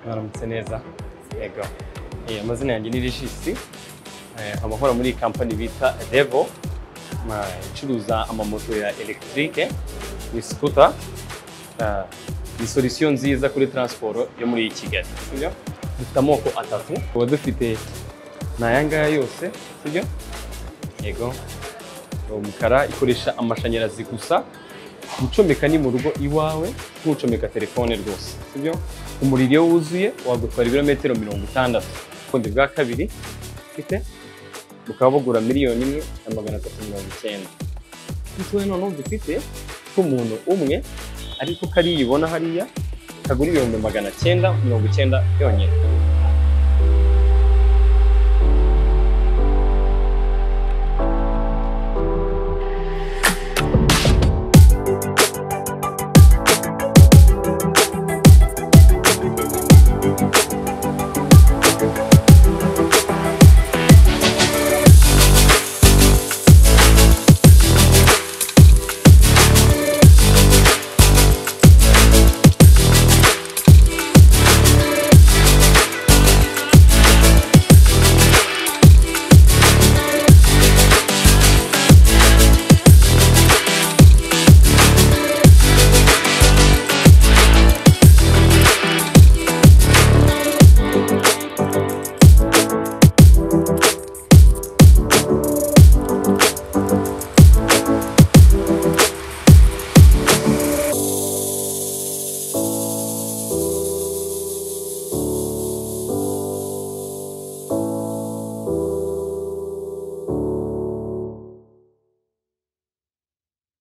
ndamutse neza yego Eh, amazina yanjye ni regisi nkaba nkora muri kampani bita revo Ma- icuruza amamoto ya elegitike ni sikuta Ah, ni solisiyo nziza kuri taransiporo yo muri kigali sibyo dufite amoko atatu tuba dufite ni aya ngaya yose sibyo yego umukara ikoresha amashanyarazi gusa gucomeka ni mu rugo iwawe ntucomeka telefone rwose sibyo umuriro iyo wuzuye wagutwara ibirometero mirongo itandatu bundi bwa kabiri ufite bukaba bugura miliyoni imwe na magana atatu mirongo icyenda dutoya noneho dufite k'umuntu umwe ariko kariya ubona hariya kagura ibihumbi magana cyenda mirongo icyenda yonyine